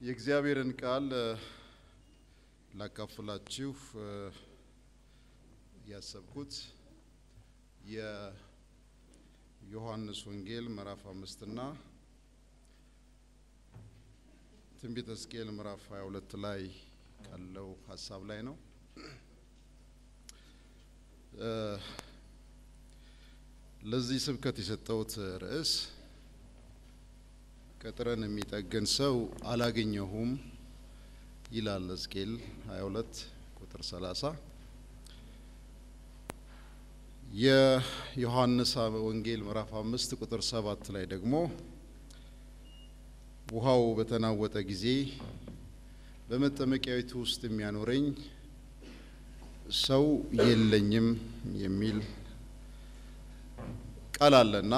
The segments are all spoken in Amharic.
የእግዚአብሔርን ቃል ላካፍላችሁ ያሰብኩት የዮሐንስ ወንጌል ምዕራፍ አምስትና ትንቢተ ሕዝቅኤል ምዕራፍ 22 ላይ ካለው ሀሳብ ላይ ነው። ለዚህ ስብከት የሰጠሁት ርዕስ ቅጥርን የሚጠግን ሰው አላገኘሁም ይላል ሕዝቅኤል 22 ቁጥር 30። የዮሐንስ ወንጌል ምዕራፍ 5 ቁጥር 7 ላይ ደግሞ ውሃው በተናወጠ ጊዜ በመጠመቂያዊቱ ውስጥ የሚያኖረኝ ሰው የለኝም የሚል ቃል አለና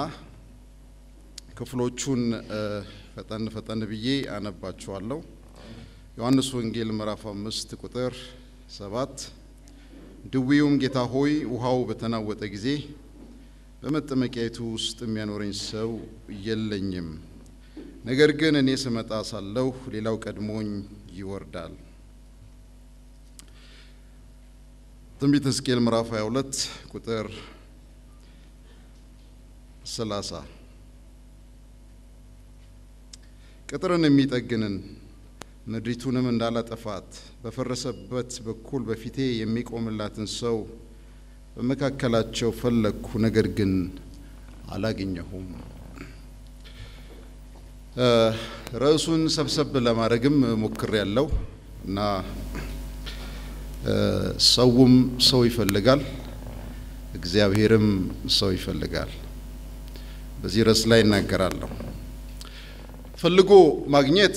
ክፍሎቹን ፈጠን ፈጠን ብዬ አነባችኋለሁ። ዮሐንስ ወንጌል ምዕራፍ አምስት ቁጥር ሰባት ድዊውም ጌታ ሆይ ውሃው በተናወጠ ጊዜ በመጠመቂያይቱ ውስጥ የሚያኖረኝ ሰው የለኝም፣ ነገር ግን እኔ ስመጣ ሳለሁ ሌላው ቀድሞኝ ይወርዳል። ትንቢተ ሕዝቅኤል ምዕራፍ 22 ቁጥር 30 ቅጥርን የሚጠግንን ምድሪቱንም እንዳላጠፋት በፈረሰበት በኩል በፊቴ የሚቆምላትን ሰው በመካከላቸው ፈለግኩ፣ ነገር ግን አላገኘሁም። ርዕሱን ሰብሰብ ለማድረግም ሞክር ያለው እና ሰውም ሰው ይፈልጋል፣ እግዚአብሔርም ሰው ይፈልጋል። በዚህ ርዕስ ላይ እናገራለሁ። ፈልጎ ማግኘት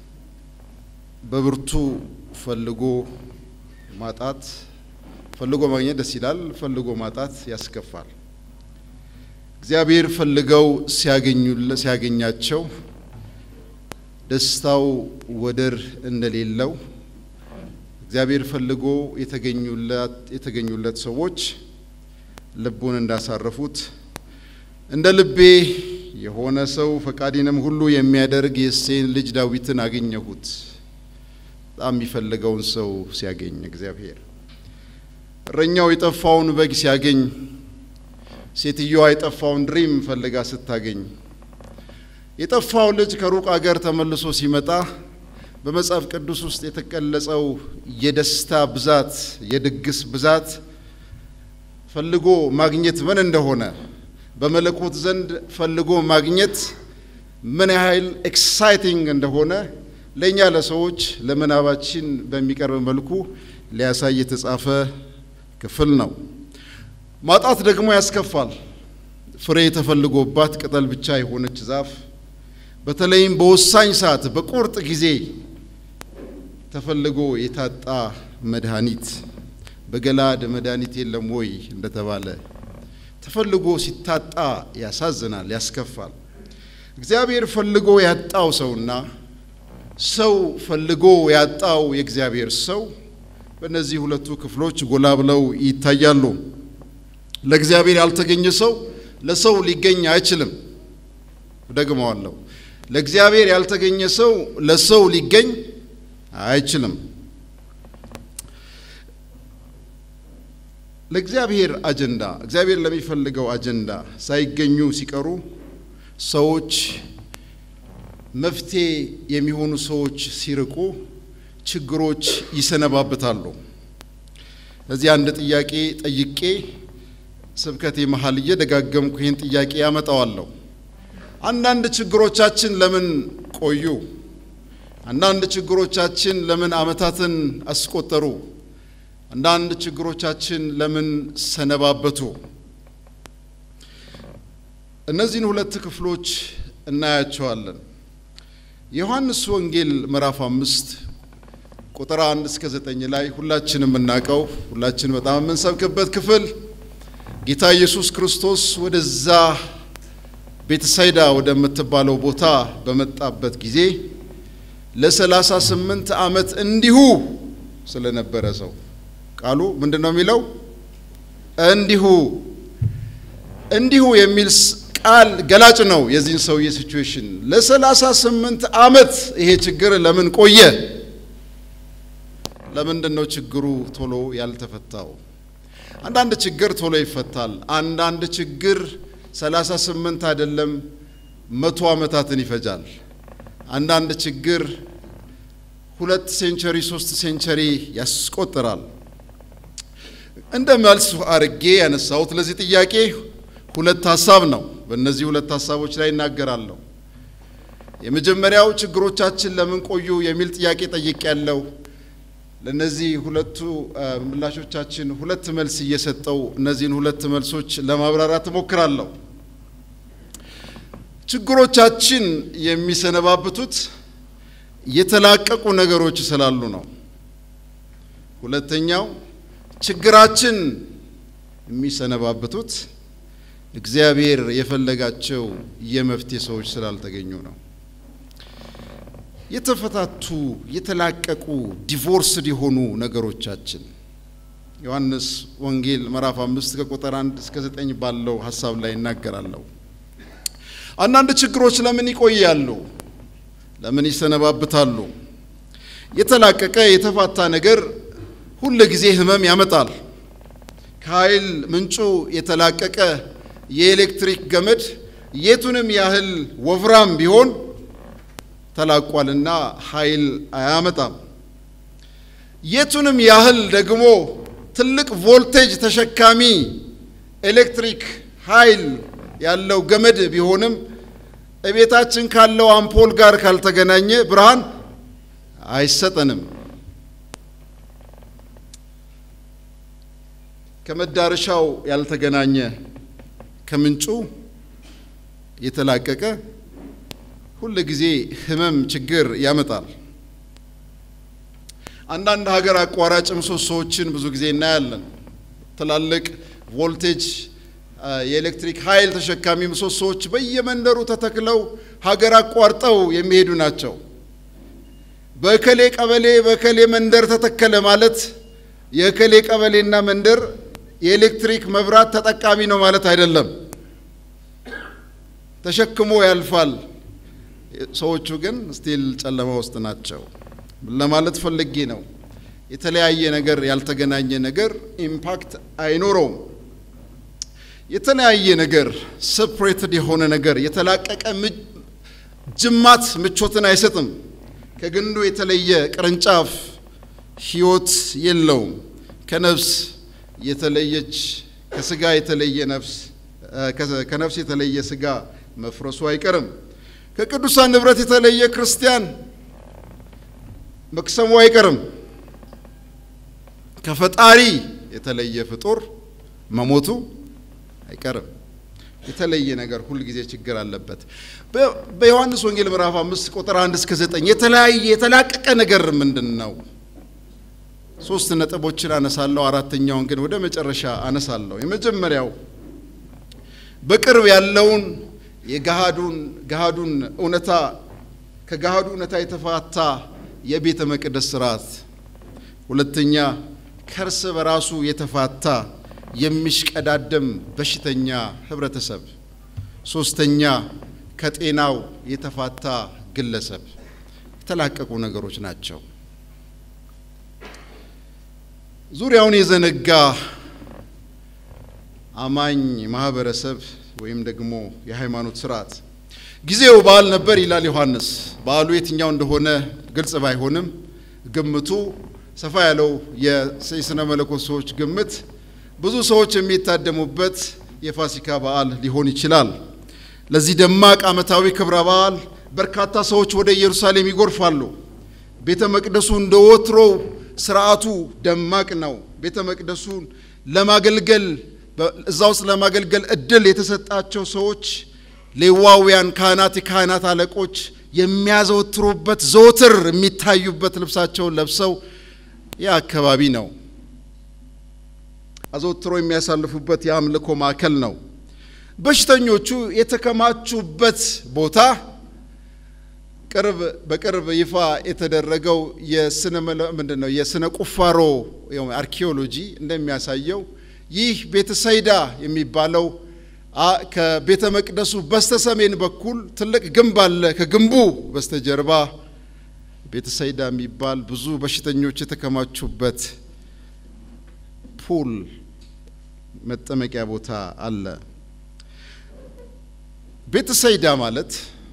በብርቱ ፈልጎ ማጣት፣ ፈልጎ ማግኘት ደስ ይላል፣ ፈልጎ ማጣት ያስከፋል። እግዚአብሔር ፈልገው ሲያገኛቸው ደስታው ወደር እንደሌለው እግዚአብሔር ፈልጎ የተገኙለት ሰዎች ልቡን እንዳሳረፉት እንደ ልቤ የሆነ ሰው ፈቃዴንም ሁሉ የሚያደርግ የእሴይን ልጅ ዳዊትን አገኘሁት። በጣም የሚፈልገውን ሰው ሲያገኝ እግዚአብሔር እረኛው የጠፋውን በግ ሲያገኝ፣ ሴትዮዋ የጠፋውን ድሪም ፈልጋ ስታገኝ፣ የጠፋው ልጅ ከሩቅ አገር ተመልሶ ሲመጣ በመጽሐፍ ቅዱስ ውስጥ የተገለጸው የደስታ ብዛት፣ የድግስ ብዛት ፈልጎ ማግኘት ምን እንደሆነ በመለኮት ዘንድ ፈልጎ ማግኘት ምን ያህል ኤክሳይቲንግ እንደሆነ ለእኛ ለሰዎች ለምናባችን በሚቀርብ መልኩ ሊያሳይ የተጻፈ ክፍል ነው። ማጣት ደግሞ ያስከፋል። ፍሬ ተፈልጎባት ቅጠል ብቻ የሆነች ዛፍ በተለይም በወሳኝ ሰዓት በቁርጥ ጊዜ ተፈልጎ የታጣ መድኃኒት በገላድ መድኃኒት የለም ወይ እንደተባለ ተፈልጎ ሲታጣ ያሳዝናል፣ ያስከፋል። እግዚአብሔር ፈልጎ ያጣው ሰውና ሰው ፈልጎ ያጣው የእግዚአብሔር ሰው በእነዚህ ሁለቱ ክፍሎች ጎላ ብለው ይታያሉ። ለእግዚአብሔር ያልተገኘ ሰው ለሰው ሊገኝ አይችልም። ደግመዋለሁ። ለእግዚአብሔር ያልተገኘ ሰው ለሰው ሊገኝ አይችልም። ለእግዚአብሔር አጀንዳ እግዚአብሔር ለሚፈልገው አጀንዳ ሳይገኙ ሲቀሩ ሰዎች መፍትሄ የሚሆኑ ሰዎች ሲርቁ ችግሮች ይሰነባብታሉ። እዚህ አንድ ጥያቄ ጠይቄ ስብከቴ መሀል እየደጋገምኩ ይህን ጥያቄ ያመጣዋለሁ። አንዳንድ ችግሮቻችን ለምን ቆዩ? አንዳንድ ችግሮቻችን ለምን ዓመታትን አስቆጠሩ? አንዳንድ ችግሮቻችን ለምን ሰነባበቱ? እነዚህን ሁለት ክፍሎች እናያቸዋለን። የዮሐንስ ወንጌል ምዕራፍ አምስት ቁጥር አንድ እስከ ዘጠኝ ላይ ሁላችን የምናውቀው ሁላችን በጣም የምንሰብክበት ክፍል ጌታ ኢየሱስ ክርስቶስ ወደዛ ቤተሳይዳ ወደምትባለው ቦታ በመጣበት ጊዜ ለሰላሳ ስምንት ዓመት እንዲሁ ስለነበረ ሰው ቃሉ ምንድን ነው የሚለው? እንዲሁ እንዲሁ የሚል ቃል ገላጭ ነው የዚህን ሰውዬ ሲቹዌሽን። ለሰላሳ ስምንት ዓመት ይሄ ችግር ለምን ቆየ? ለምንድን ነው ችግሩ ቶሎ ያልተፈታው? አንዳንድ ችግር ቶሎ ይፈታል። አንዳንድ ችግር ሰላሳ ስምንት አይደለም መቶ ዓመታትን ይፈጃል። አንዳንድ ችግር ሁለት ሴንቸሪ ሶስት ሴንቸሪ ያስቆጥራል። እንደ መልስ አርጌ ያነሳሁት ለዚህ ጥያቄ ሁለት ሀሳብ ነው። በእነዚህ ሁለት ሀሳቦች ላይ እናገራለሁ። የመጀመሪያው ችግሮቻችን ለምን ቆዩ የሚል ጥያቄ ጠይቅ ያለው ለእነዚህ ሁለቱ ምላሾቻችን ሁለት መልስ እየሰጠው እነዚህን ሁለት መልሶች ለማብራራት እሞክራለሁ። ችግሮቻችን የሚሰነባብቱት የተላቀቁ ነገሮች ስላሉ ነው። ሁለተኛው ችግራችን የሚሰነባብቱት እግዚአብሔር የፈለጋቸው የመፍትሄ ሰዎች ስላልተገኙ ነው። የተፈታቱ የተላቀቁ ዲቮርስድ የሆኑ ነገሮቻችን ዮሐንስ ወንጌል ምዕራፍ አምስት ከቁጥር አንድ እስከ ዘጠኝ ባለው ሀሳብ ላይ እናገራለሁ። አንዳንድ ችግሮች ለምን ይቆያሉ? ለምን ይሰነባብታሉ? የተላቀቀ የተፋታ ነገር ሁል ጊዜ ህመም ያመጣል። ከኃይል ምንጩ የተላቀቀ የኤሌክትሪክ ገመድ የቱንም ያህል ወፍራም ቢሆን ተላቋልና ኃይል አያመጣም። የቱንም ያህል ደግሞ ትልቅ ቮልቴጅ ተሸካሚ ኤሌክትሪክ ኃይል ያለው ገመድ ቢሆንም እቤታችን ካለው አምፖል ጋር ካልተገናኘ ብርሃን አይሰጠንም። ከመዳረሻው ያልተገናኘ ከምንጩ የተላቀቀ ሁል ጊዜ ህመም፣ ችግር ያመጣል። አንዳንድ ሀገር አቋራጭ ምሰሶዎችን ብዙ ጊዜ እናያለን። ትላልቅ ቮልቴጅ የኤሌክትሪክ ኃይል ተሸካሚ ምሰሶዎች በየመንደሩ ተተክለው ሀገር አቋርጠው የሚሄዱ ናቸው። በእከሌ ቀበሌ በእከሌ መንደር ተተከለ ማለት የእከሌ ቀበሌና መንደር የኤሌክትሪክ መብራት ተጠቃሚ ነው ማለት አይደለም። ተሸክሞ ያልፋል። ሰዎቹ ግን ስቲል ጨለማ ውስጥ ናቸው ለማለት ፈልጌ ነው። የተለያየ ነገር ያልተገናኘ ነገር ኢምፓክት አይኖረውም። የተለያየ ነገር ሰፕሬትድ የሆነ ነገር የተላቀቀ ጅማት ምቾትን አይሰጥም። ከግንዱ የተለየ ቅርንጫፍ ሕይወት የለውም። ከነፍስ የተለየች ከስጋ የተለየ ነፍስ ከነፍስ የተለየ ስጋ መፍረሱ አይቀርም። ከቅዱሳን ንብረት የተለየ ክርስቲያን መክሰሙ አይቀርም። ከፈጣሪ የተለየ ፍጡር መሞቱ አይቀርም። የተለየ ነገር ሁልጊዜ ችግር አለበት። በዮሐንስ ወንጌል ምዕራፍ አምስት ቁጥር አንድ እስከ ዘጠኝ የተለያየ የተላቀቀ ነገር ምንድን ነው? ሶስት ነጥቦችን አነሳለሁ። አራተኛውን ግን ወደ መጨረሻ አነሳለሁ። የመጀመሪያው በቅርብ ያለውን የገሃዱን ገሃዱን እውነታ ከገሃዱ እውነታ የተፋታ የቤተ መቅደስ ስርዓት፣ ሁለተኛ ከእርስ በራሱ የተፋታ የሚሽቀዳደም በሽተኛ ህብረተሰብ፣ ሶስተኛ ከጤናው የተፋታ ግለሰብ። የተላቀቁ ነገሮች ናቸው። ዙሪያውን የዘነጋ አማኝ ማህበረሰብ ወይም ደግሞ የሃይማኖት ስርዓት ጊዜው በዓል ነበር ይላል ዮሐንስ። በዓሉ የትኛው እንደሆነ ግልጽ ባይሆንም ግምቱ ሰፋ ያለው የስነ መለኮት ሰዎች ግምት ብዙ ሰዎች የሚታደሙበት የፋሲካ በዓል ሊሆን ይችላል። ለዚህ ደማቅ ዓመታዊ ክብረ በዓል በርካታ ሰዎች ወደ ኢየሩሳሌም ይጎርፋሉ። ቤተ መቅደሱ እንደ ወትሮው ስርዓቱ ደማቅ ነው። ቤተ መቅደሱን ለማገልገል እዛ ውስጥ ለማገልገል እድል የተሰጣቸው ሰዎች ሌዋውያን ካህናት፣ የካህናት አለቆች የሚያዘወትሩበት ዘወትር የሚታዩበት ልብሳቸውን ለብሰው ያ አካባቢ ነው። አዘወትሮ የሚያሳልፉበት የአምልኮ ማዕከል ነው። በሽተኞቹ የተከማቹበት ቦታ ቅርብ በቅርብ ይፋ የተደረገው የስነ ምንድን ነው የስነ ቁፋሮ አርኪኦሎጂ እንደሚያሳየው ይህ ቤተሰይዳ የሚባለው ከቤተ መቅደሱ በስተ ሰሜን በኩል ትልቅ ግንብ አለ። ከግንቡ በስተጀርባ ቤተሰይዳ የሚባል ብዙ በሽተኞች የተከማቹበት ፑል መጠመቂያ ቦታ አለ። ቤተሰይዳ ማለት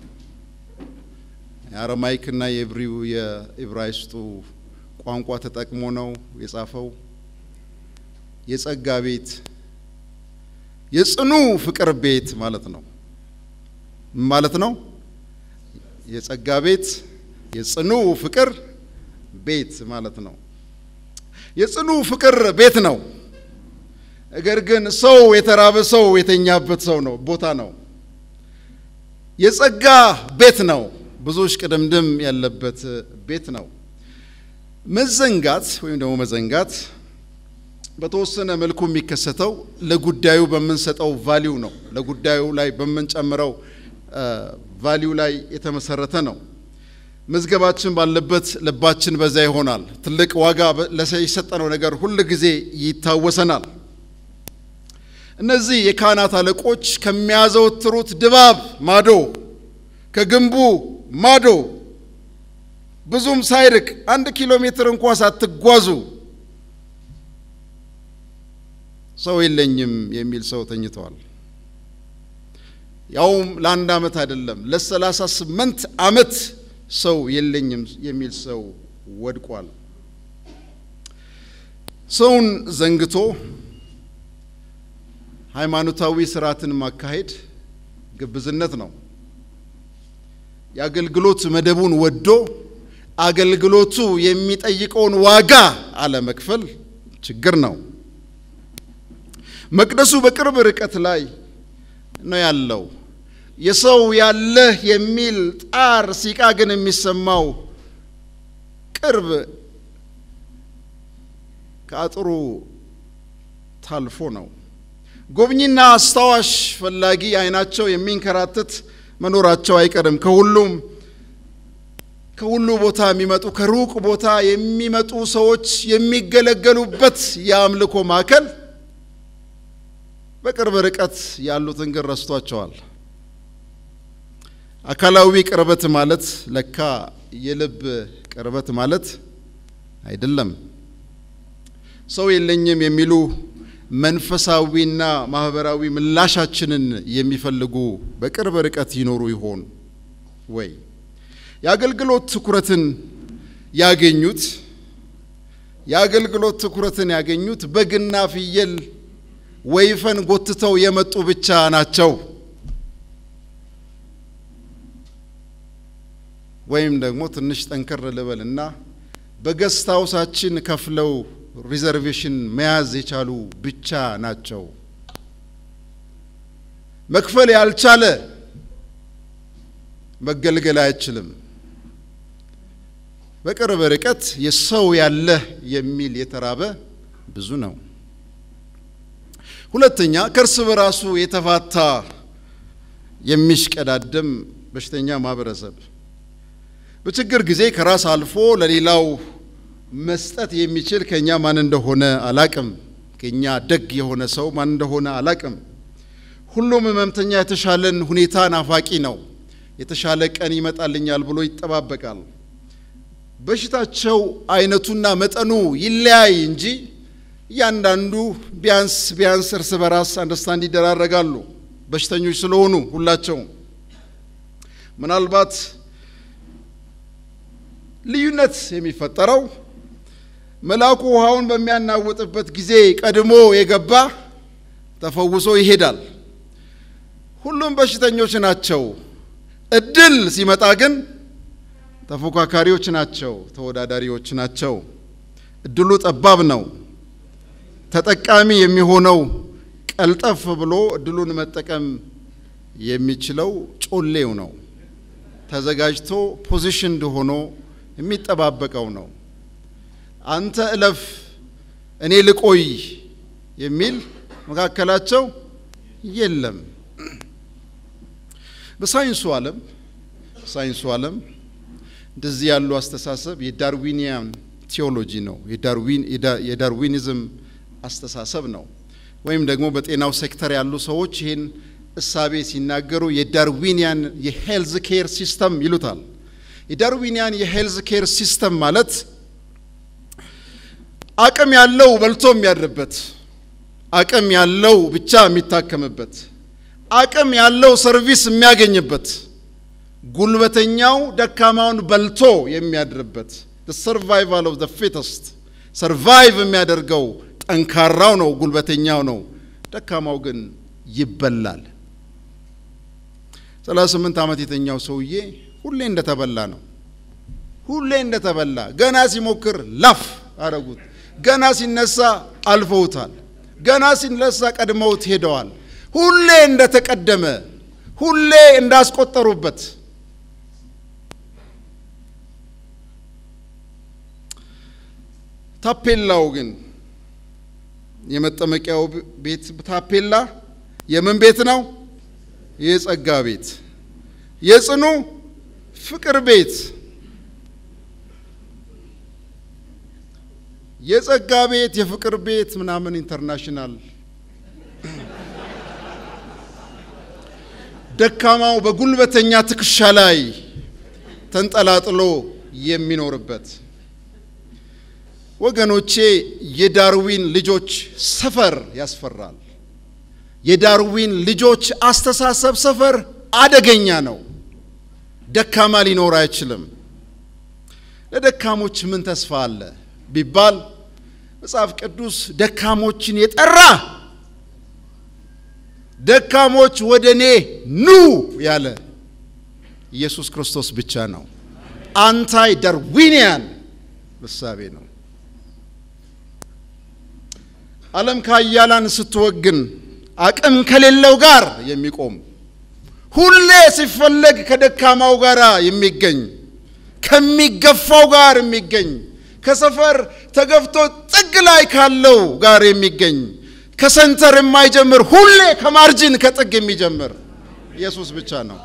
የአረማይክና የዕብሪው የዕብራይስጡ ቋንቋ ተጠቅሞ ነው የጻፈው። የጸጋ ቤት፣ የጽኑ ፍቅር ቤት ማለት ነው ማለት ነው። የጸጋ ቤት፣ የጽኑ ፍቅር ቤት ማለት ነው። የጽኑ ፍቅር ቤት ነው። ነገር ግን ሰው የተራበ ሰው የተኛበት ሰው ነው ቦታ ነው። የጸጋ ቤት ነው። ብዙ እሽቅድምድም ያለበት ቤት ነው። መዘንጋት ወይም ደግሞ መዘንጋት በተወሰነ መልኩ የሚከሰተው ለጉዳዩ በምንሰጠው ቫሊዩ ነው። ለጉዳዩ ላይ በምንጨምረው ቫሊዩ ላይ የተመሰረተ ነው። መዝገባችን ባለበት ልባችን በዛ ይሆናል። ትልቅ ዋጋ የሰጠነው ነገር ሁል ጊዜ ይታወሰናል። እነዚህ የካህናት አለቆች ከሚያዘወትሩት ድባብ ማዶ ከግንቡ ማዶ ብዙም ሳይርቅ አንድ ኪሎ ሜትር እንኳ ሳትጓዙ ሰው የለኝም የሚል ሰው ተኝተዋል። ያውም ለአንድ ዓመት አይደለም ለሰላሳ ስምንት ዓመት ሰው የለኝም የሚል ሰው ወድቋል። ሰውን ዘንግቶ ሃይማኖታዊ ስርዓትን ማካሄድ ግብዝነት ነው። የአገልግሎት መደቡን ወዶ አገልግሎቱ የሚጠይቀውን ዋጋ አለመክፈል ችግር ነው። መቅደሱ በቅርብ ርቀት ላይ ነው ያለው። የሰው ያለህ የሚል ጣር ሲቃ ግን የሚሰማው ቅርብ ከአጥሩ ታልፎ ነው። ጎብኚና አስታዋሽ ፈላጊ አይናቸው የሚንከራተት መኖራቸው አይቀርም። ከሁሉም ከሁሉ ቦታ የሚመጡ ከሩቅ ቦታ የሚመጡ ሰዎች የሚገለገሉበት የአምልኮ ማዕከል በቅርብ ርቀት ያሉትን ግን ረስቷቸዋል። አካላዊ ቅርበት ማለት ለካ የልብ ቅርበት ማለት አይደለም። ሰው የለኝም የሚሉ መንፈሳዊና ማህበራዊ ምላሻችንን የሚፈልጉ በቅርብ ርቀት ይኖሩ ይሆን ወይ? የአገልግሎት ትኩረትን ያገኙት የአገልግሎት ትኩረትን ያገኙት በግና ፍየል ወይፈን ጎትተው የመጡ ብቻ ናቸው። ወይም ደግሞ ትንሽ ጠንከር ልበልና በገስት ሃውሳችን ከፍለው ሪዘርቬሽን መያዝ የቻሉ ብቻ ናቸው። መክፈል ያልቻለ መገልገል አይችልም። በቅርብ ርቀት የሰው ያለህ የሚል የተራበ ብዙ ነው። ሁለተኛ ከእርስ በራሱ የተፋታ የሚሽቀዳደም በሽተኛ ማህበረሰብ በችግር ጊዜ ከራስ አልፎ ለሌላው መስጠት የሚችል ከኛ ማን እንደሆነ አላቅም። ከኛ ደግ የሆነ ሰው ማን እንደሆነ አላቅም። ሁሉም ህመምተኛ የተሻለን ሁኔታ ናፋቂ ነው። የተሻለ ቀን ይመጣልኛል ብሎ ይጠባበቃል። በሽታቸው አይነቱና መጠኑ ይለያይ እንጂ እያንዳንዱ ቢያንስ ቢያንስ እርስ በራስ አንደርስታንድ ይደራረጋሉ። በሽተኞች ስለሆኑ ሁላቸውም ምናልባት ልዩነት የሚፈጠረው መልአኩ ውሃውን በሚያናውጥበት ጊዜ ቀድሞ የገባ ተፈውሶ ይሄዳል። ሁሉም በሽተኞች ናቸው። እድል ሲመጣ ግን ተፎካካሪዎች ናቸው፣ ተወዳዳሪዎች ናቸው። እድሉ ጠባብ ነው። ተጠቃሚ የሚሆነው ቀልጠፍ ብሎ እድሉን መጠቀም የሚችለው ጮሌው ነው። ተዘጋጅቶ ፖዚሽንድ ሆኖ የሚጠባበቀው ነው። አንተ እለፍ እኔ ልቆይ የሚል መካከላቸው የለም። በሳይንሱ ዓለም ሳይንሱ ዓለም እንደዚህ ያሉ አስተሳሰብ የዳርዊኒያን ቴዎሎጂ ነው፣ የዳርዊኒዝም አስተሳሰብ ነው። ወይም ደግሞ በጤናው ሴክተር ያሉ ሰዎች ይህን እሳቤ ሲናገሩ የዳርዊኒያን የሄልዝ ኬር ሲስተም ይሉታል። የዳርዊኒያን የሄልዝ ኬር ሲስተም ማለት አቅም ያለው በልቶ የሚያድርበት፣ አቅም ያለው ብቻ የሚታከምበት፣ አቅም ያለው ሰርቪስ የሚያገኝበት፣ ጉልበተኛው ደካማውን በልቶ የሚያድርበት ሰርቫይቫል ኦፍ ዘ ፊተስት ሰርቫይቭ የሚያደርገው ጠንካራው ነው፣ ጉልበተኛው ነው። ደካማው ግን ይበላል። 38 ዓመት የተኛው ሰውዬ ሁሌ እንደተበላ ነው። ሁሌ እንደተበላ ገና ሲሞክር ላፍ አረጉት። ገና ሲነሳ አልፈውታል። ገና ሲነሳ ቀድመውት ሄደዋል። ሁሌ እንደተቀደመ፣ ሁሌ እንዳስቆጠሩበት ታፔላው ግን የመጠመቂያው ቤት ታፔላ የምን ቤት ነው? የጸጋ ቤት፣ የጽኑ ፍቅር ቤት። የጸጋ ቤት፣ የፍቅር ቤት ምናምን ኢንተርናሽናል። ደካማው በጉልበተኛ ትከሻ ላይ ተንጠላጥሎ የሚኖርበት ወገኖቼ የዳርዊን ልጆች ሰፈር ያስፈራል። የዳርዊን ልጆች አስተሳሰብ ሰፈር አደገኛ ነው። ደካማ ሊኖር አይችልም። ለደካሞች ምን ተስፋ አለ ቢባል መጽሐፍ ቅዱስ ደካሞችን የጠራ ደካሞች ወደ እኔ ኑ ያለ ኢየሱስ ክርስቶስ ብቻ ነው። አንታይ ዳርዊኒያን እሳቤ ነው። ዓለም ከኃያላን ስትወግን አቅም ከሌለው ጋር የሚቆም ሁሌ ሲፈለግ ከደካማው ጋር የሚገኝ ከሚገፋው ጋር የሚገኝ ከሰፈር ተገፍቶ ጥግ ላይ ካለው ጋር የሚገኝ ከሰንተር የማይጀምር ሁሌ ከማርጅን ከጥግ የሚጀምር ኢየሱስ ብቻ ነው።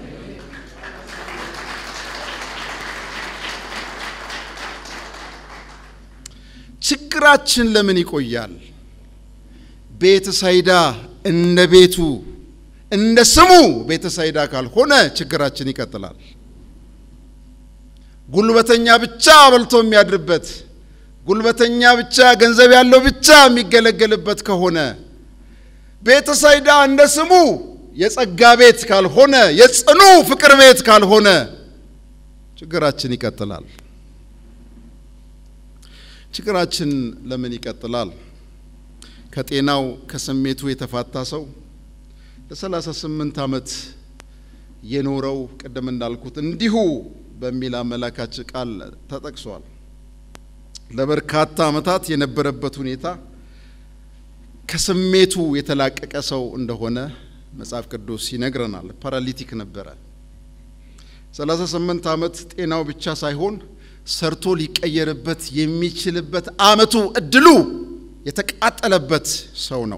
ችግራችን ለምን ይቆያል? ቤተ ሳይዳ እንደ ቤቱ እንደ ስሙ ቤተ ሳይዳ ካልሆነ ችግራችን ይቀጥላል። ጉልበተኛ ብቻ በልቶ የሚያድርበት፣ ጉልበተኛ ብቻ ገንዘብ ያለው ብቻ የሚገለገልበት ከሆነ ቤተ ሳይዳ እንደ ስሙ የጸጋ ቤት ካልሆነ፣ የጽኑ ፍቅር ቤት ካልሆነ ችግራችን ይቀጥላል። ችግራችን ለምን ይቀጥላል? ከጤናው ከስሜቱ የተፋታ ሰው ለሰላሳ ስምንት ዓመት የኖረው ቅድም እንዳልኩት እንዲሁ በሚል አመላካች ቃል ተጠቅሷል። ለበርካታ ዓመታት የነበረበት ሁኔታ ከስሜቱ የተላቀቀ ሰው እንደሆነ መጽሐፍ ቅዱስ ይነግረናል። ፓራሊቲክ ነበረ። ሰላሳ ስምንት ዓመት ጤናው ብቻ ሳይሆን ሰርቶ ሊቀየርበት የሚችልበት ዓመቱ እድሉ የተቃጠለበት ሰው ነው።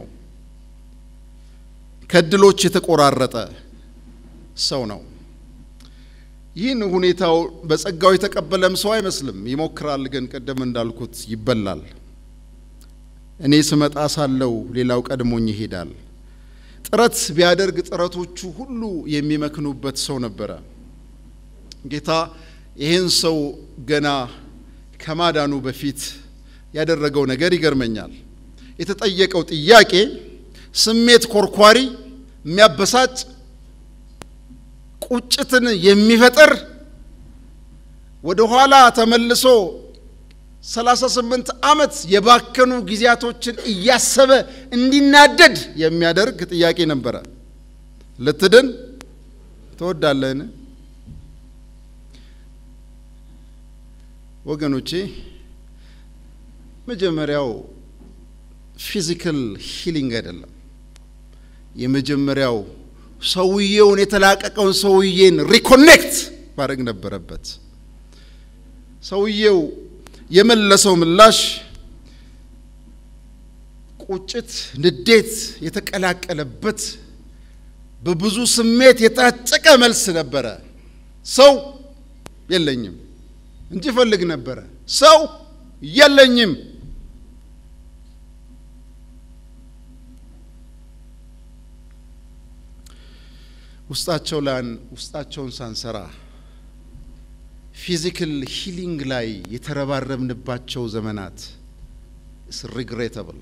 ከእድሎች የተቆራረጠ ሰው ነው። ይህን ሁኔታው በጸጋው የተቀበለም ሰው አይመስልም። ይሞክራል፣ ግን ቅድም እንዳልኩት ይበላል። እኔ ስመጣ ሳለው ሌላው ቀድሞኝ ይሄዳል። ጥረት ቢያደርግ ጥረቶቹ ሁሉ የሚመክኑበት ሰው ነበረ። ጌታ ይህን ሰው ገና ከማዳኑ በፊት ያደረገው ነገር ይገርመኛል። የተጠየቀው ጥያቄ ስሜት ኮርኳሪ፣ የሚያበሳጭ፣ ቁጭትን የሚፈጥር ወደ ኋላ ተመልሶ 38 ዓመት የባከኑ ጊዜያቶችን እያሰበ እንዲናደድ የሚያደርግ ጥያቄ ነበረ። ልትድን ትወዳለህን? ወገኖቼ መጀመሪያው ፊዚካል ሂሊንግ አይደለም። የመጀመሪያው ሰውየውን የተላቀቀውን ሰውዬን ሪኮኔክት ማድረግ ነበረበት። ሰውየው የመለሰው ምላሽ ቁጭት፣ ንዴት የተቀላቀለበት በብዙ ስሜት የታጨቀ መልስ ነበረ። ሰው የለኝም እንጂ ፈልግ ነበረ። ሰው የለኝም። ውስጣቸው ላይ ውስጣቸውን ሳንሰራ ፊዚካል ሂሊንግ ላይ የተረባረብንባቸው ዘመናት ኢስ ሪግሬተብል።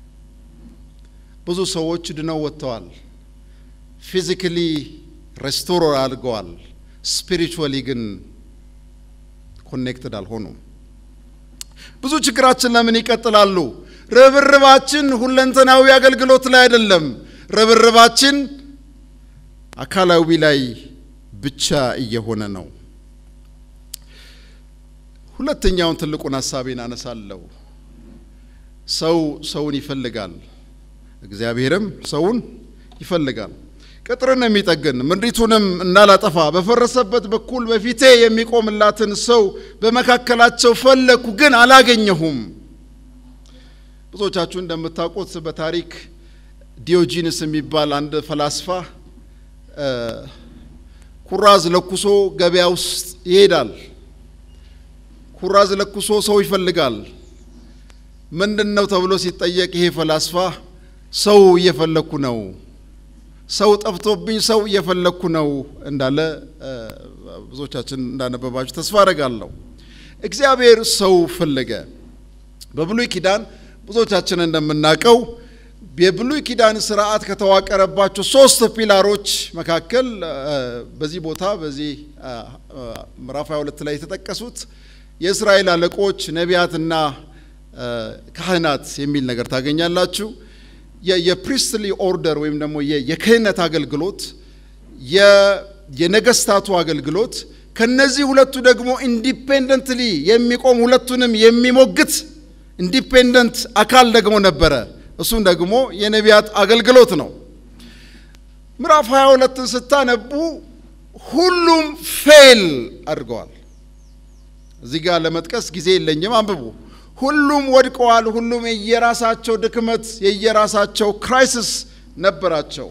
ብዙ ሰዎች ድነው ወጥተዋል። ፊዚካሊ ሬስቶር አድርገዋል። ስፒሪቹዋሊ ግን ኮኔክትድ አልሆኑም። ብዙ ችግራችን ለምን ይቀጥላሉ? ርብርባችን ሁለንተናዊ አገልግሎት ላይ አይደለም። ርብርባችን አካላዊ ላይ ብቻ እየሆነ ነው። ሁለተኛውን ትልቁን ሀሳቤን አነሳለሁ። ሰው ሰውን ይፈልጋል፣ እግዚአብሔርም ሰውን ይፈልጋል። ቅጥርን የሚጠግን ምድሪቱንም እንዳላጠፋ በፈረሰበት በኩል በፊቴ የሚቆምላትን ሰው በመካከላቸው ፈለግኩ፣ ግን አላገኘሁም። ብዙዎቻችሁ እንደምታውቁት በታሪክ ዲዮጂንስ የሚባል አንድ ፈላስፋ ኩራዝ ለኩሶ ገበያ ውስጥ ይሄዳል። ኩራዝ ለኩሶ ሰው ይፈልጋል። ምንድን ነው ተብሎ ሲጠየቅ ይሄ ፈላስፋ ሰው እየፈለግኩ ነው፣ ሰው ጠፍቶብኝ ሰው እየፈለግኩ ነው እንዳለ ብዙዎቻችን እንዳነበባችሁ ተስፋ አደርጋለሁ። እግዚአብሔር ሰው ፈለገ። በብሉይ ኪዳን ብዙዎቻችን እንደምናውቀው የብሉይ ኪዳን ስርዓት ከተዋቀረባቸው ሶስት ፒላሮች መካከል በዚህ ቦታ በዚህ ምዕራፍ 22 ላይ የተጠቀሱት የእስራኤል አለቆች ነቢያትና ካህናት የሚል ነገር ታገኛላችሁ። የፕሪስትሊ ኦርደር ወይም ደግሞ የክህነት አገልግሎት፣ የነገስታቱ አገልግሎት ከነዚህ ሁለቱ ደግሞ ኢንዲፔንደንትሊ የሚቆም ሁለቱንም የሚሞግት ኢንዲፔንደንት አካል ደግሞ ነበረ። እሱም ደግሞ የነቢያት አገልግሎት ነው። ምዕራፍ 22ን ስታነቡ ሁሉም ፌል አድርገዋል። እዚህ ጋር ለመጥቀስ ጊዜ የለኝም፣ አንብቡ። ሁሉም ወድቀዋል። ሁሉም የየራሳቸው ድክመት፣ የየራሳቸው ክራይሲስ ነበራቸው።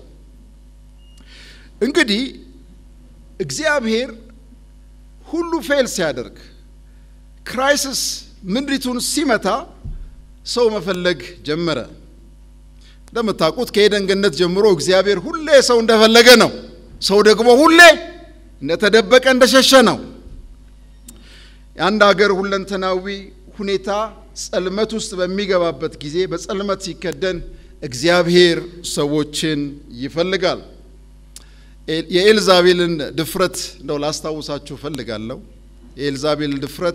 እንግዲህ እግዚአብሔር ሁሉ ፌል ሲያደርግ ክራይሲስ ምድሪቱን ሲመታ ሰው መፈለግ ጀመረ። እንደምታውቁት ከኤደን ገነት ጀምሮ እግዚአብሔር ሁሌ ሰው እንደፈለገ ነው። ሰው ደግሞ ሁሌ እንደተደበቀ እንደሸሸ ነው። የአንድ ሀገር ሁለንተናዊ ሁኔታ ጸልመት ውስጥ በሚገባበት ጊዜ በጸልመት ሲከደን እግዚአብሔር ሰዎችን ይፈልጋል። የኤልዛቤልን ድፍረት እንደው ላስታውሳችሁ እፈልጋለሁ። የኤልዛቤል ድፍረት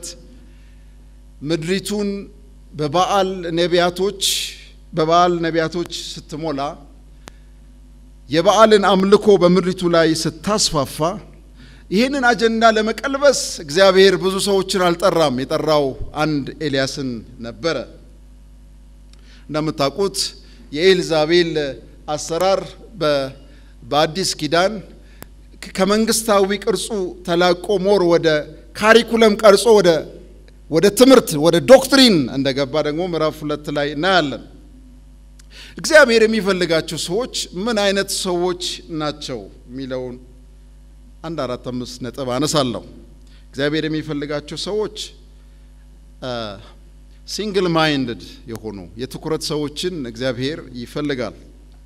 ምድሪቱን በበዓል ነቢያቶች በበዓል ነቢያቶች ስትሞላ የበዓልን አምልኮ በምድሪቱ ላይ ስታስፋፋ ይህንን አጀንዳ ለመቀልበስ እግዚአብሔር ብዙ ሰዎችን አልጠራም። የጠራው አንድ ኤልያስን ነበረ። እንደምታውቁት የኤልዛቤል አሰራር በአዲስ ኪዳን ከመንግስታዊ ቅርጹ ተላቆ ሞር ወደ ካሪኩለም ቀርጾ ወደ ወደ ትምህርት ወደ ዶክትሪን እንደገባ ደግሞ ምዕራፍ ሁለት ላይ እናያለን። እግዚአብሔር የሚፈልጋቸው ሰዎች ምን አይነት ሰዎች ናቸው የሚለውን አንድ አራት አምስት ነጥብ አነሳለሁ። እግዚአብሔር የሚፈልጋቸው ሰዎች ሲንግል ማይንድድ የሆኑ የትኩረት ሰዎችን እግዚአብሔር ይፈልጋል።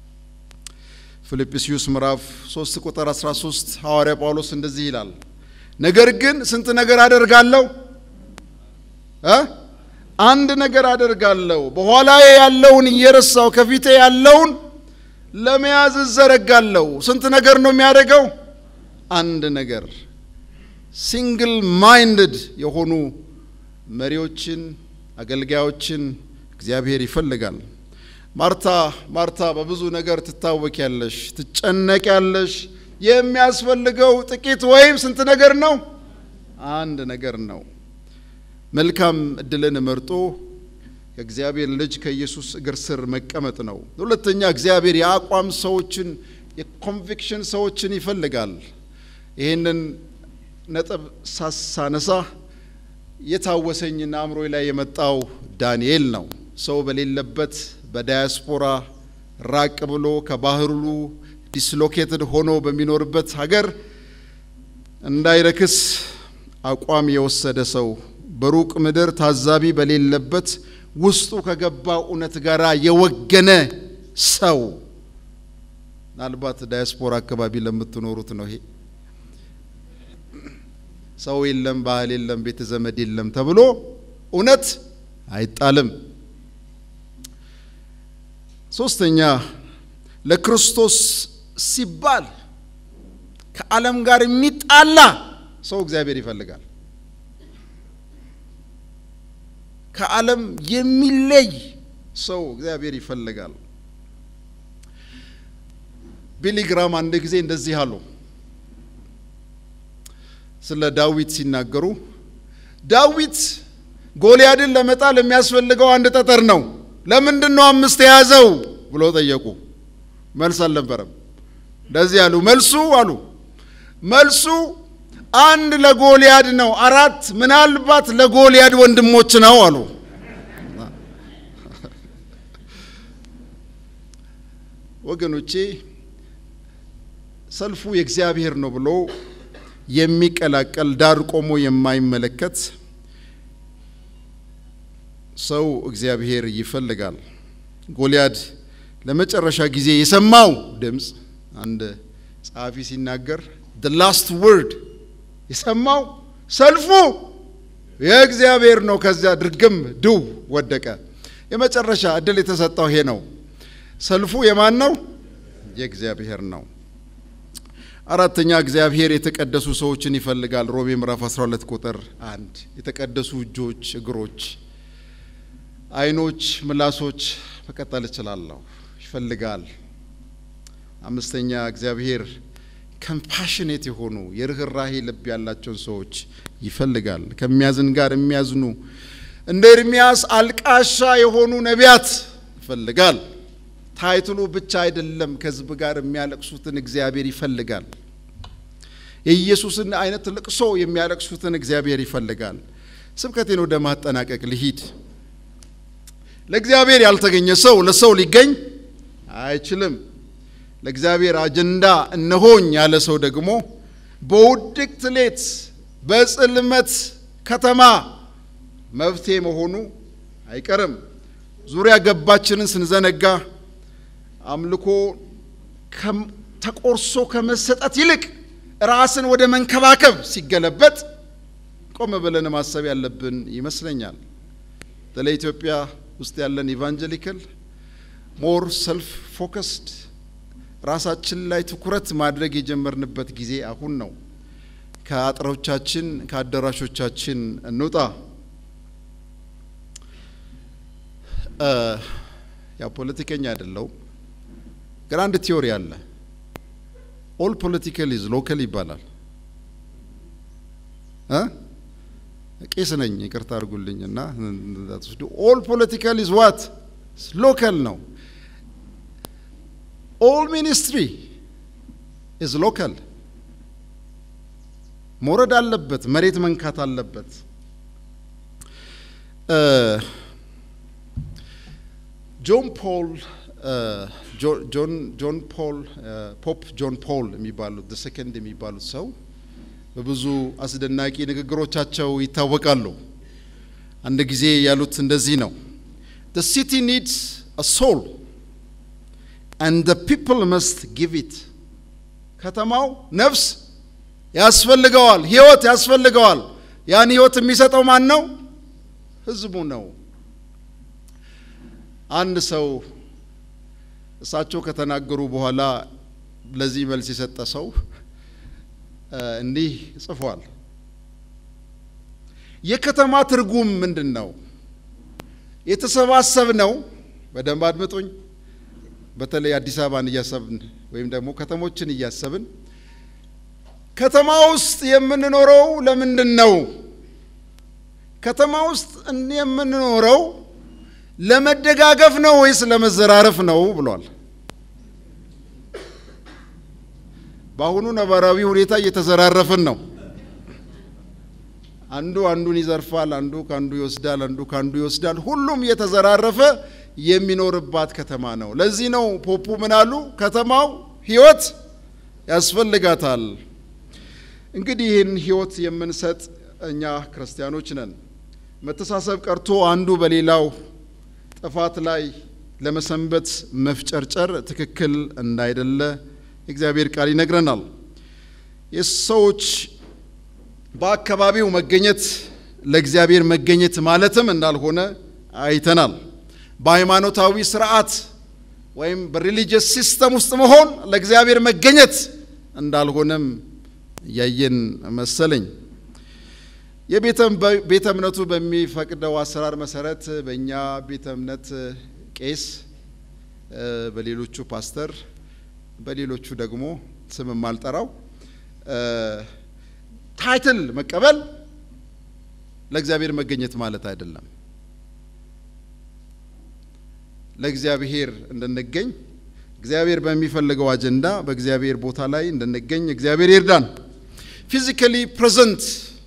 ፊልጵስዩስ ምዕራፍ 3 ቁጥር 13 ሐዋርያ ጳውሎስ እንደዚህ ይላል፣ ነገር ግን ስንት ነገር አደርጋለሁ እ አንድ ነገር አደርጋለሁ፣ በኋላዬ ያለውን እየረሳው ከፊቴ ያለውን ለመያዝ እዘረጋለሁ። ስንት ነገር ነው የሚያደርገው? አንድ ነገር። ሲንግል ማይንድድ የሆኑ መሪዎችን፣ አገልጋዮችን እግዚአብሔር ይፈልጋል። ማርታ ማርታ በብዙ ነገር ትታወቂያለሽ፣ ትጨነቂያለሽ። የሚያስፈልገው ጥቂት ወይም ስንት ነገር ነው? አንድ ነገር ነው። መልካም እድልን መርጦ ከእግዚአብሔር ልጅ ከኢየሱስ እግር ስር መቀመጥ ነው። ሁለተኛ እግዚአብሔር የአቋም ሰዎችን የኮንቪክሽን ሰዎችን ይፈልጋል። ይህንን ነጥብ ሳሳነሳ የታወሰኝና አእምሮ ላይ የመጣው ዳንኤል ነው። ሰው በሌለበት በዳያስፖራ ራቅ ብሎ ከባህሩ ዲስሎኬትድ ሆኖ በሚኖርበት ሀገር እንዳይረክስ አቋም የወሰደ ሰው በሩቅ ምድር ታዛቢ በሌለበት ውስጡ ከገባው እውነት ጋር የወገነ ሰው ምናልባት ዳያስፖራ አካባቢ ለምትኖሩት ነው ይሄ ሰው የለም፣ ባህል የለም፣ ቤተ ዘመድ የለም ተብሎ እውነት አይጣልም። ሶስተኛ ለክርስቶስ ሲባል ከዓለም ጋር የሚጣላ ሰው እግዚአብሔር ይፈልጋል። ከዓለም የሚለይ ሰው እግዚአብሔር ይፈልጋል። ቢሊግራም አንድ ጊዜ እንደዚህ አሉ ስለ ዳዊት ሲናገሩ ዳዊት ጎልያድን ለመጣል የሚያስፈልገው አንድ ጠጠር ነው፣ ለምንድን ነው አምስት የያዘው ብሎ ጠየቁ። መልስ አልነበረም። እንደዚህ አሉ። መልሱ አሉ መልሱ አንድ ለጎልያድ ነው፣ አራት ምናልባት ለጎልያድ ወንድሞች ነው አሉ። ወገኖቼ ሰልፉ የእግዚአብሔር ነው ብሎ የሚቀላቀል ዳር ቆሞ የማይመለከት ሰው እግዚአብሔር ይፈልጋል። ጎልያድ ለመጨረሻ ጊዜ የሰማው ድምፅ አንድ ጸሐፊ ሲናገር the last word የሰማው ሰልፉ የእግዚአብሔር ነው። ከዚያ ድርግም ድው ወደቀ። የመጨረሻ እድል የተሰጠው ይሄ ነው። ሰልፉ የማን ነው? የእግዚአብሔር ነው። አራተኛ እግዚአብሔር የተቀደሱ ሰዎችን ይፈልጋል። ሮሜ ምዕራፍ 12 ቁጥር አንድ የተቀደሱ እጆች፣ እግሮች፣ ዓይኖች፣ ምላሶች መቀጠል እችላለሁ ይፈልጋል። አምስተኛ እግዚአብሔር ከምፓሽኔት የሆኑ የርኅራሄ ልብ ያላቸውን ሰዎች ይፈልጋል። ከሚያዝን ጋር የሚያዝኑ እንደ ኤርሚያስ አልቃሻ የሆኑ ነቢያት ይፈልጋል። ታይትሉ ብቻ አይደለም፣ ከሕዝብ ጋር የሚያለቅሱትን እግዚአብሔር ይፈልጋል። የኢየሱስን አይነት ልቅሶ የሚያለቅሱትን እግዚአብሔር ይፈልጋል። ስብከቴን ወደ ማጠናቀቅ ልሂድ። ለእግዚአብሔር ያልተገኘ ሰው ለሰው ሊገኝ አይችልም። ለእግዚአብሔር አጀንዳ እነሆኝ ያለ ሰው ደግሞ በውድቅት ሌት በጽልመት ከተማ መፍትሄ መሆኑ አይቀርም። ዙሪያ ገባችንን ስንዘነጋ አምልኮ ተቆርሶ ከመሰጠት ይልቅ ራስን ወደ መንከባከብ ሲገለበጥ ቆም ብለን ማሰብ ያለብን ይመስለኛል። በተለይ ኢትዮጵያ ውስጥ ያለን ኢቫንጀሊካል ሞር ሰልፍ ፎከስድ ራሳችን ላይ ትኩረት ማድረግ የጀመርንበት ጊዜ አሁን ነው። ከአጥሮቻችን ከአዳራሾቻችን እንውጣ። ያው ፖለቲከኛ አይደለሁም፣ ግን አንድ ቲዮሪ አለ። ኦል ፖለቲካል ኢዝ ሎካል ይባላል። ቄስ ነኝ ይቅርታ አድርጉልኝ እና ኦል ፖለቲካል ኢዝ ዋት ሎካል ነው። ኦል ሚኒስትሪ ኢዝ ሎካል። መውረድ አለበት፣ መሬት መንካት አለበት። ጆን ፖል ጆን ፖል ፖፕ ጆን ፖል የሚባሉት ሰከንድ የሚባሉት ሰው በብዙ አስደናቂ ንግግሮቻቸው ይታወቃሉ። አንድ ጊዜ ያሉት እንደዚህ ነው፣ the city needs a soul and the people must give it ከተማው ነፍስ ያስፈልገዋል፣ ህይወት ያስፈልገዋል። ያን ህይወት የሚሰጠው ማን ነው? ህዝቡ ነው። አንድ ሰው እሳቸው ከተናገሩ በኋላ ለዚህ መልስ የሰጠ ሰው እንዲህ ጽፏል። የከተማ ትርጉም ምንድን ነው? የተሰባሰብ ነው። በደንብ አድምጡኝ። በተለይ አዲስ አበባን እያሰብን ወይም ደግሞ ከተሞችን እያሰብን ከተማ ውስጥ የምንኖረው ለምንድን ነው? ከተማ ውስጥ የምንኖረው ለመደጋገፍ ነው ወይስ ለመዘራረፍ ነው ብሏል። በአሁኑ ነባራዊ ሁኔታ እየተዘራረፍን ነው። አንዱ አንዱን ይዘርፋል፣ አንዱ ከአንዱ ይወስዳል፣ አንዱ ከአንዱ ይወስዳል። ሁሉም እየተዘራረፈ የሚኖርባት ከተማ ነው። ለዚህ ነው ፖፑ ምን አሉ? ከተማው ህይወት ያስፈልጋታል። እንግዲህ ይህን ህይወት የምንሰጥ እኛ ክርስቲያኖች ነን። መተሳሰብ ቀርቶ አንዱ በሌላው ጥፋት ላይ ለመሰንበት መፍጨርጨር ትክክል እንዳይደለ የእግዚአብሔር ቃል ይነግረናል። የሰዎች በአካባቢው መገኘት ለእግዚአብሔር መገኘት ማለትም እንዳልሆነ አይተናል። በሃይማኖታዊ ስርዓት ወይም በሪሊጂየስ ሲስተም ውስጥ መሆን ለእግዚአብሔር መገኘት እንዳልሆነም ያየን መሰለኝ። የቤተ እምነቱ በሚፈቅደው አሰራር መሰረት በእኛ ቤተ እምነት ቄስ፣ በሌሎቹ ፓስተር፣ በሌሎቹ ደግሞ ስም የማልጠራው ታይትል መቀበል ለእግዚአብሔር መገኘት ማለት አይደለም። ለእግዚአብሔር እንድንገኝ እግዚአብሔር በሚፈልገው አጀንዳ በእግዚአብሔር ቦታ ላይ እንድንገኝ እግዚአብሔር ይርዳን። ፊዚካሊ ፕሬዘንት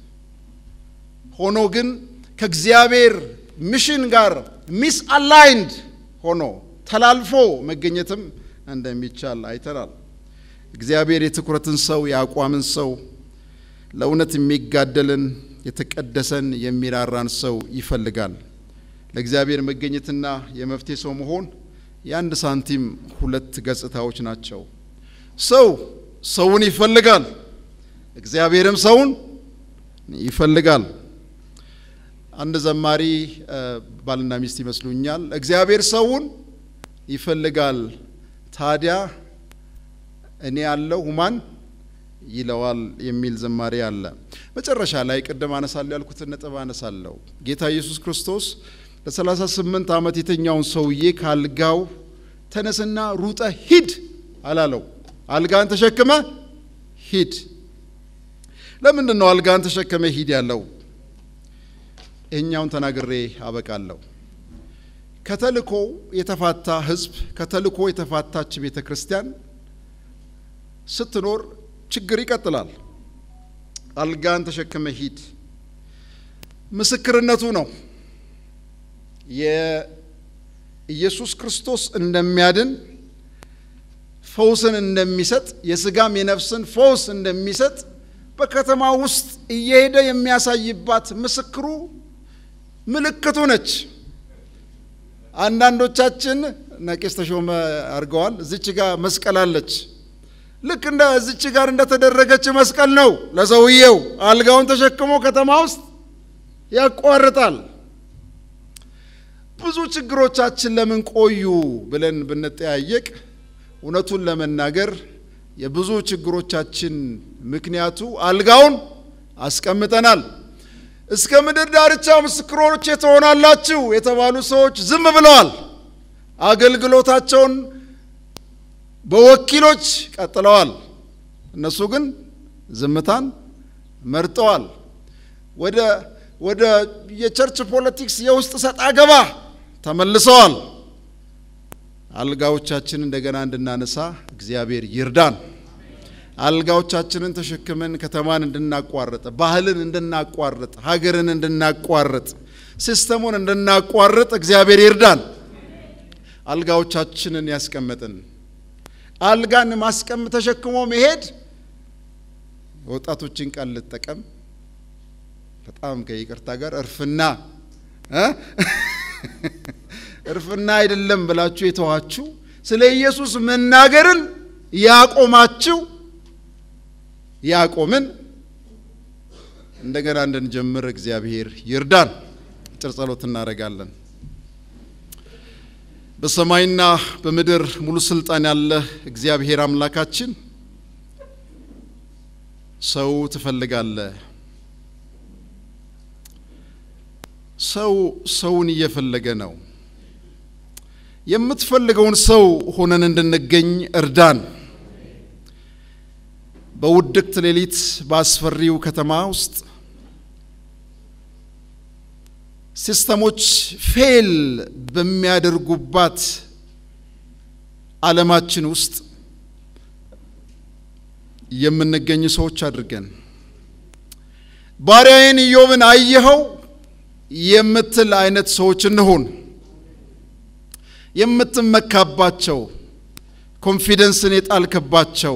ሆኖ ግን ከእግዚአብሔር ሚሽን ጋር ሚስ አላይንድ ሆኖ ተላልፎ መገኘትም እንደሚቻል አይተናል። እግዚአብሔር የትኩረትን ሰው የአቋምን ሰው ለእውነት የሚጋደልን የተቀደሰን የሚራራን ሰው ይፈልጋል። ለእግዚአብሔር መገኘትና የመፍትሄ ሰው መሆን የአንድ ሳንቲም ሁለት ገጽታዎች ናቸው። ሰው ሰውን ይፈልጋል፣ እግዚአብሔርም ሰውን ይፈልጋል። አንድ ዘማሪ ባልና ሚስት ይመስሉኛል። እግዚአብሔር ሰውን ይፈልጋል፣ ታዲያ እኔ ያለው ሁማን ይለዋል የሚል ዝማሬ አለ። መጨረሻ ላይ ቅድም አነሳለሁ ያልኩትን ነጥብ አነሳለሁ። ጌታ ኢየሱስ ክርስቶስ ለሰላሳ ስምንት ዓመት የተኛውን ሰውዬ ከአልጋው ተነስና ሩጠ ሂድ አላለው። አልጋን ተሸክመ ሂድ። ለምንድን ነው አልጋን ተሸክመ ሂድ ያለው? ይህኛውን ተናግሬ አበቃለሁ። ከተልኮ የተፋታ ሕዝብ ከተልኮ የተፋታች ቤተ ክርስቲያን ስትኖር ችግር ይቀጥላል። አልጋን ተሸክመ ሂድ ምስክርነቱ ነው። የኢየሱስ ክርስቶስ እንደሚያድን ፈውስን እንደሚሰጥ የስጋም የነፍስን ፈውስ እንደሚሰጥ በከተማ ውስጥ እየሄደ የሚያሳይባት ምስክሩ ምልክቱ ነች። አንዳንዶቻችን ነቄስ ተሾመ አድርገዋል። እዚች ጋር መስቀል አለች። ልክ እንደ እዚች ጋር እንደተደረገች መስቀል ነው ለሰውየው። አልጋውን ተሸክሞ ከተማ ውስጥ ያቋርጣል። ብዙ ችግሮቻችን ለምን ቆዩ ብለን ብንጠያየቅ እውነቱን ለመናገር የብዙ ችግሮቻችን ምክንያቱ አልጋውን አስቀምጠናል። እስከ ምድር ዳርቻ ምስክሮች ትሆናላችሁ የተባሉ ሰዎች ዝም ብለዋል። አገልግሎታቸውን በወኪሎች ቀጥለዋል። እነሱ ግን ዝምታን መርጠዋል። ወደ ወደ የቸርች ፖለቲክስ የውስጥ ሰጣ ገባ ተመልሰዋል። አልጋዎቻችን እንደገና እንድናነሳ እግዚአብሔር ይርዳን። አልጋዎቻችንን ተሸክመን ከተማን እንድናቋርጥ፣ ባህልን እንድናቋርጥ፣ ሀገርን እንድናቋርጥ፣ ሲስተሙን እንድናቋርጥ እግዚአብሔር ይርዳን። አልጋዎቻችንን ያስቀመጥን አልጋን ማስቀም ተሸክሞ መሄድ ወጣቶችን ቃል ልጠቀም በጣም ከይቅርታ ጋር እርፍና እርፍና አይደለም ብላችሁ የተዋችሁ ስለ ኢየሱስ መናገርን ያቆማችሁ ያቆምን እንደገና እንድንጀምር እግዚአብሔር ይርዳን። አጭር ጸሎት እናደርጋለን። በሰማይና በምድር ሙሉ ስልጣን ያለ እግዚአብሔር አምላካችን ሰው ትፈልጋለህ። ሰው ሰውን እየፈለገ ነው። የምትፈልገውን ሰው ሆነን እንድንገኝ እርዳን። በውድቅት ሌሊት በአስፈሪው ከተማ ውስጥ ሲስተሞች ፌል በሚያደርጉባት ዓለማችን ውስጥ የምንገኝ ሰዎች አድርገን ባሪያዬን ኢዮብን አየኸው የምትል አይነት ሰዎች እንሁን። የምትመካባቸው ኮንፊደንስን የጣልክባቸው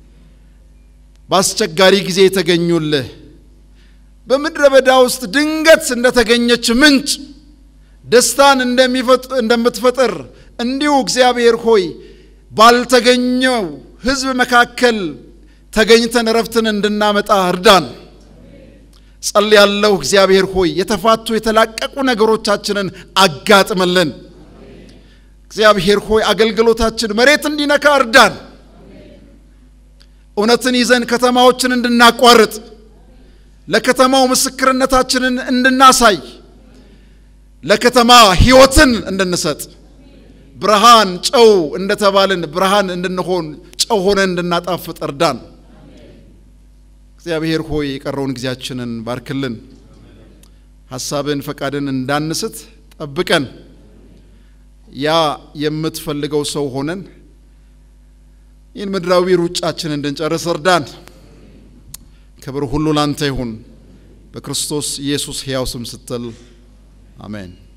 በአስቸጋሪ ጊዜ የተገኙልህ በምድረ በዳ ውስጥ ድንገት እንደተገኘች ምንጭ ደስታን እንደምትፈጥር እንዲሁ እግዚአብሔር ሆይ ባልተገኘው ሕዝብ መካከል ተገኝተን እረፍትን እንድናመጣ እርዳን። ጸልያለሁ። እግዚአብሔር ሆይ የተፋቱ የተላቀቁ ነገሮቻችንን አጋጥመልን። እግዚአብሔር ሆይ አገልግሎታችን መሬት እንዲነካ እርዳን። እውነትን ይዘን ከተማዎችን እንድናቋርጥ ለከተማው ምስክርነታችንን እንድናሳይ ለከተማ ሕይወትን እንድንሰጥ ብርሃን ጨው እንደተባልን ብርሃን እንድንሆን ጨው ሆነን እንድናጣፍጥ እርዳን። እግዚአብሔር ሆይ የቀረውን ጊዜያችንን ባርክልን። ሐሳብን ፈቃድን እንዳንስት ጠብቀን። ያ የምትፈልገው ሰው ሆነን ይህን ምድራዊ ሩጫችን እንድንጨርስ እርዳን። ክብር ሁሉ ላንተ ይሁን፣ በክርስቶስ ኢየሱስ ሕያው ስም ስትል አሜን።